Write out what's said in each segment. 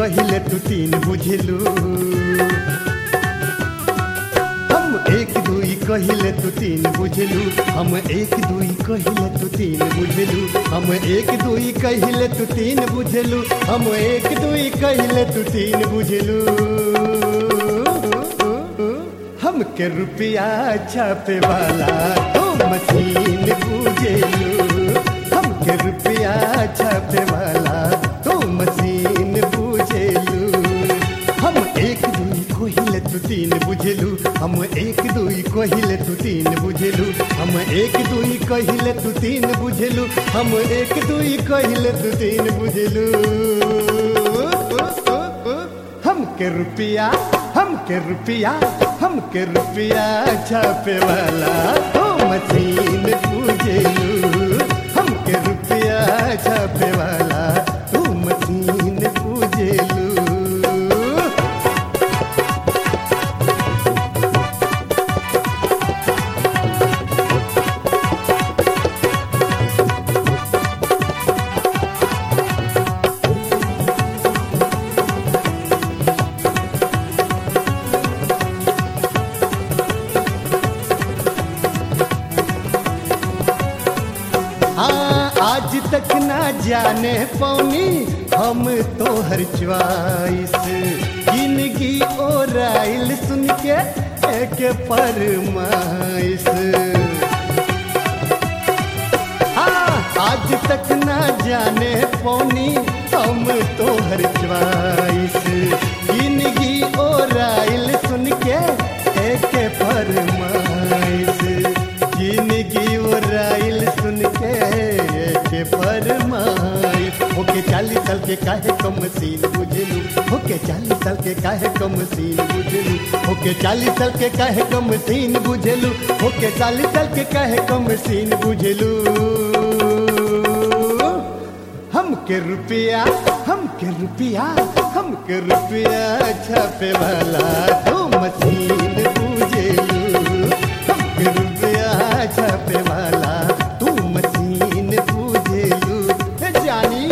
कहिले तू तीन बुझलू हम एक दुई कहिले तू तीन बुझलू हम एक दुई कहिले तू तीन बुझलू हम एक दुई कहिले तू तीन बुझलू हम एक दुई कहिले तू तीन बुझलू हमके रुपया छापे वाला तो मशीन बुझेलू हमके रुपया छापे वाला तो मशीन बुझेलू हम एक दुई कोहिले तू तीन बुझेलू हम एक दुई कोहिले तू तीन बुझेलू हम एक दुई कहिले तू तीन बुझेलू हम एक दुई कहिले तू तीन बुझेलू हमके रुपया हमके रुपया हमके रुपया छापे वाला हो मशीन पूजेलू हमके रुपया छापे वाला तू मशीन पूजेलू हाँ आज तक ना जाने पौनी हम तो हर च्वाइस जिंदगी और आइल सुन के एक फरमाइश हाँ आज तक ना जाने पौनी हम तो हर च्वाइस जिंदगी और आइल सुन के एक फरमाइश जिंदगी और आइल सुन के के फरमाइश होके चालीस साल के काहे कम सीन बुझलू होके चालीस साल के काहे कम सीन बुझलू होके चालीस साल के काहे कम सीन बुझलू होके चालीस साल के काहे कम सीन बुझलू हमके रुपया हमके रुपया हमके रुपया छापे वाला तो मशीन पूजेलू हमके रुपया छापे वाला तू मशीन पूजेलू ए जानी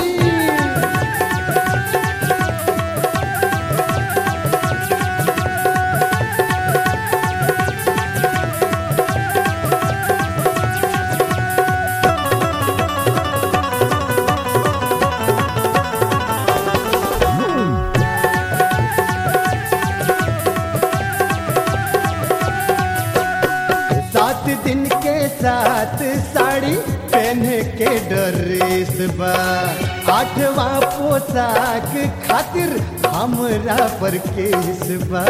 सात दिन के साथ साड़ी पहन के ड्रेस बा आठवां पोशाक खातिर हमरा पर केस बा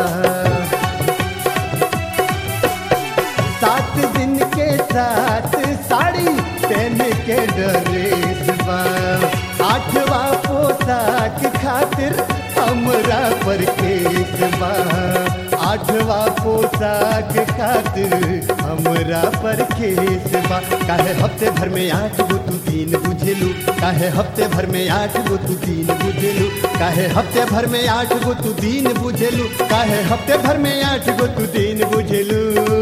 सात दिन के साथ साड़ी पहन के ड्रेस बा आठवां पोशाक खातिर हमरा पर केस बा आठवां पोशाक खातिर हमरा पर केस बा काहे हफ्ते भर में आठ गो तू तीन बुझेलू काहे हफ्ते भर में आठ गो तू तीन बुझेलू काहे हफ्ते भर में आठ गो तू तीन बुझेलू काहे हफ्ते भर में आठ गो तू तीन बुझेलू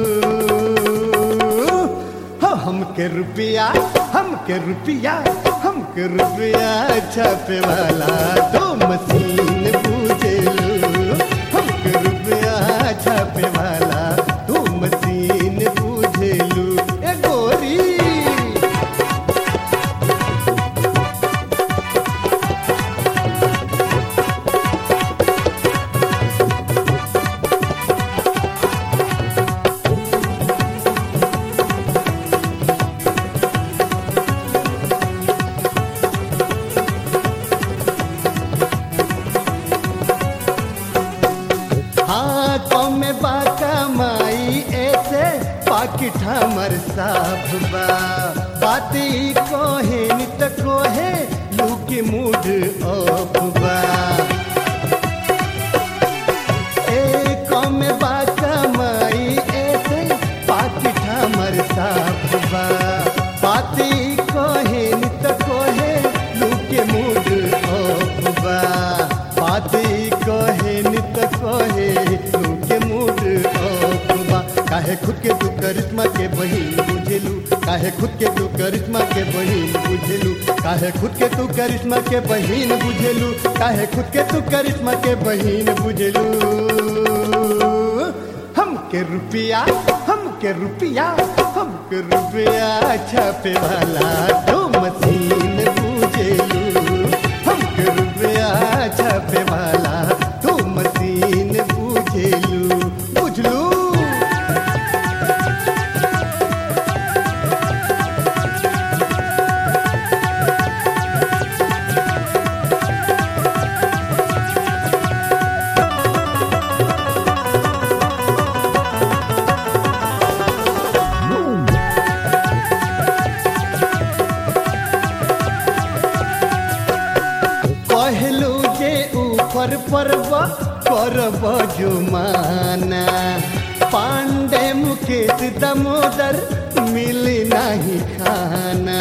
हो हमके रुपया हमके रुपया हमके रुपया छापे वाला दो मशीन पूजेलू हमके रुपया छापे वाला दो मशीन पूजेलू ए गोरी हाँ कम बाका माई ऐसे पाकिट हमर साफ बा बात ई कोहे नित कोहे लूकी मूड ऑफ बा ए कम बाका माई ऐसे पाकिट हमर साफ बा बात ई कोहे नित कोहे लूके मूड ऑफ बा बात ई कोहे नित कोहे लूके मूड ऑफ बा काहे खुद के तू करिश्मा के बहिन बुझेलू काहे खुद के तू करिश्मा के बहिन बुझेलू काहे खुद के तू करिश्मा के बहिन बुझेलू काहे खुद के तू करिश्मा के बहिन बुझेलू हम के रुपया हम के रुपया हम के रुपया छापे वाला तो मशीन बुझेलू हम के रुपया छापे वाला तो मशीन बुझेलू बुझलू कहलू जे ऊपर परब करब जुमाना पांडे मुकेश दमोदर मिली नहीं खाना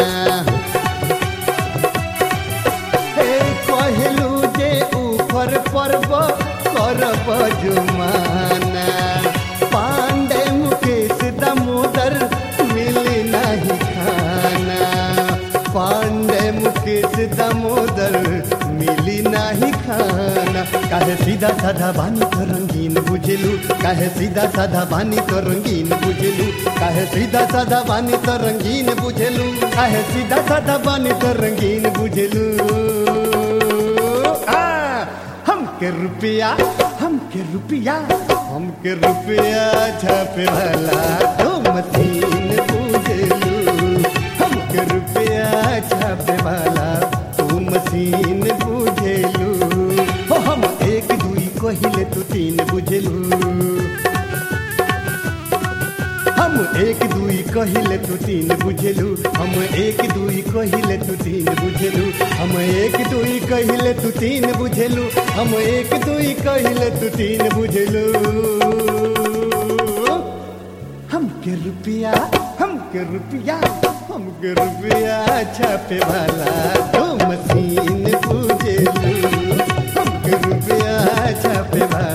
हे कहलू जे ऊपर परब करब जुमाना पांडे मुकेश दमोदर मिली नहीं खाना पांडे मुकेश दामोदर मिली नाही खाना काहे सीधा साधा बानी तो रंगीन बुझेलू काहे सीधा साधा बानी तो रंगीन बुझेलू काहे सीधा साधा बानी तो रंगीन बुझेलू काहे सीधा साधा बानी तो रंगीन बुझेलू आ, हम के रुपया हम के रुपया हम के रुपया छापे वाला तो मशीन बुझेलू हम के रुपया छापे वाला तू मशीन बुझेलू हो हम एक दुई कहिले तू तीन बुझेलू हम एक दुई कहिले तू तीन बुझेलू हम एक दुई कहिले तू तीन बुझेलू हम एक दुई कहिले तू तीन बुझेलू हम एक दुई कहिले तू तीन बुझेलू हम के रुपया हम के रुपया हम के रुपया छापे वाला दो मशीन बुझेलू हम के रुपया छापे वाला